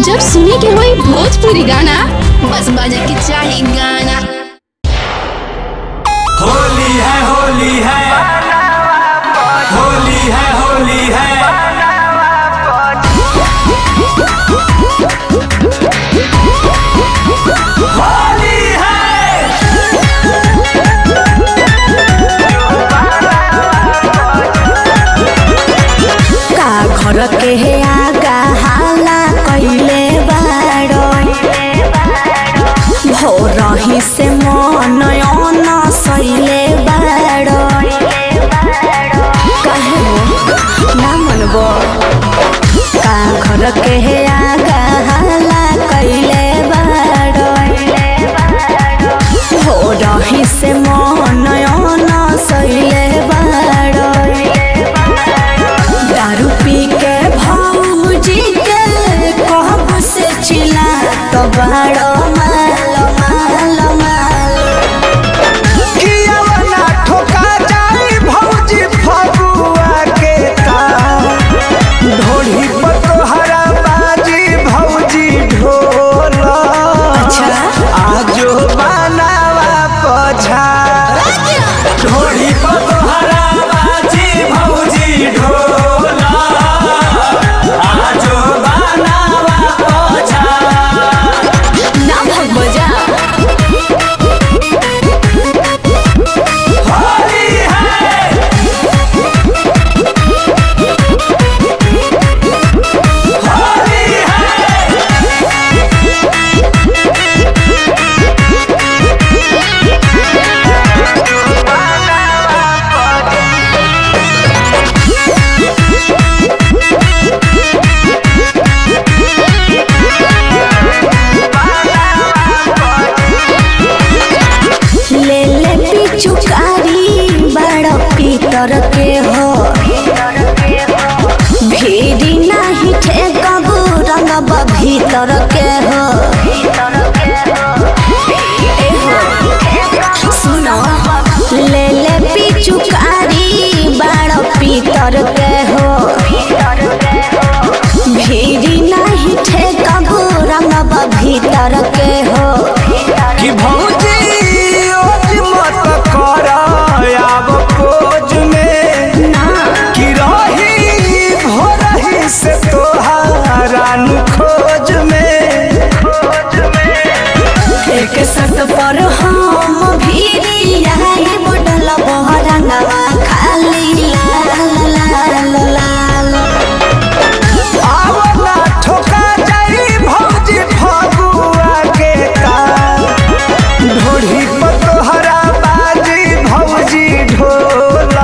जब सुने के होई भोजपुरी गाना बस बजे के चाही गाना होली है होली है होली है होली है होली है का घर के हे आगा हाला कइले बाड़ो भोरही से मन अन सइले बाड़ो काहे हो ना मनबो का घर के हे आगा हाला कइले बाड़ो भोरही से मन अन सइले बाड़ो दारू पी के भौजी के कहब से चिल्ला तो बड़ो माल माल माल कियावना ठोका जाई भौजी फगुआ के तार ढोली पर तोहरा बाजी भौजी ढोल अच्छा। आजो बनावा पछा ढोली पर तोहरा बाजी भौजी ढोल आजो बनावा पछा ना भगबो जा होली है होली है ले ले पिचुकारी बड़ो पीतर के हो भीड़ी नाही ठेकबू रंगब भीतर के हो ए हो सुनो ले ले पिचुकारी बड़ो पीतर के हो भीड़ी नाही ठेकबू रंगब भीतर के हो कि भौजी ओज मत कर आब खोज में ना कि रही भोरही से तोहारा नु खोज में एक सट पर हम भीरी आई बुडल बहरंगवा खाली लाल लाल लाल आवला ठोका जाई भौजी फगुआ के तार ढोढ़ी पर तोहरा बाजी भौजी ढोल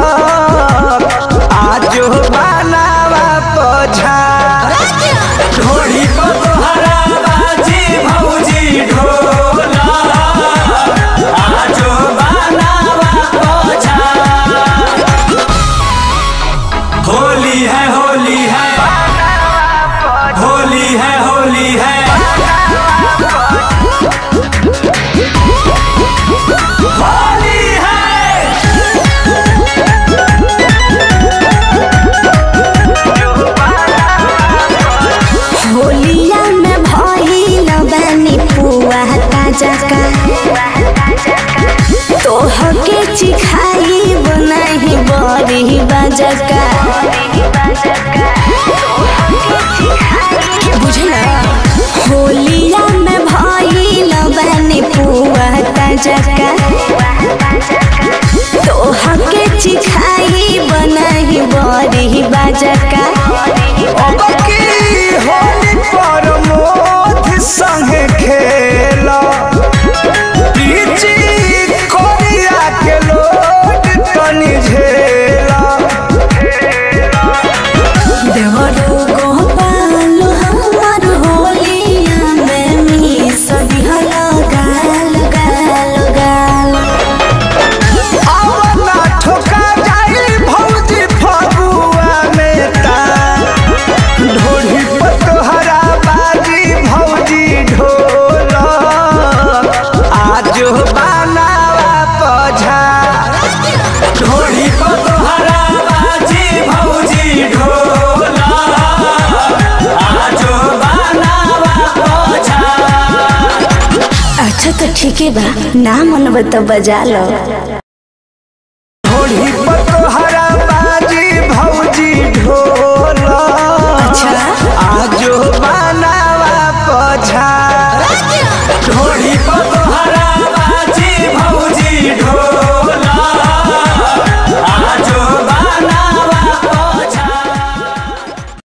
आजो बनावा पछा ढोढ़ी पर तोहरा बाजी भौजी ढोल आजो बनावा पछा होली है होली है होली है होली है होली है होलिया में भइल बानी पुआ ताजा का तोह के चिखाई बनाही बड़ी बजका बुझला होलिया में भइल बानी पुआ ताजा का तोह के चिखाई बनाही बड़ी बजका अब की होली पर मोथ संगे खेला पीची कोरिया के लोट तनी झेला देवरो गोपाल हमर होलिया में मिस दिहल गाल गाल गाल आवला ठोका जाई भौजी फगुआ में ठीक है बा ना मनब तो बजा लो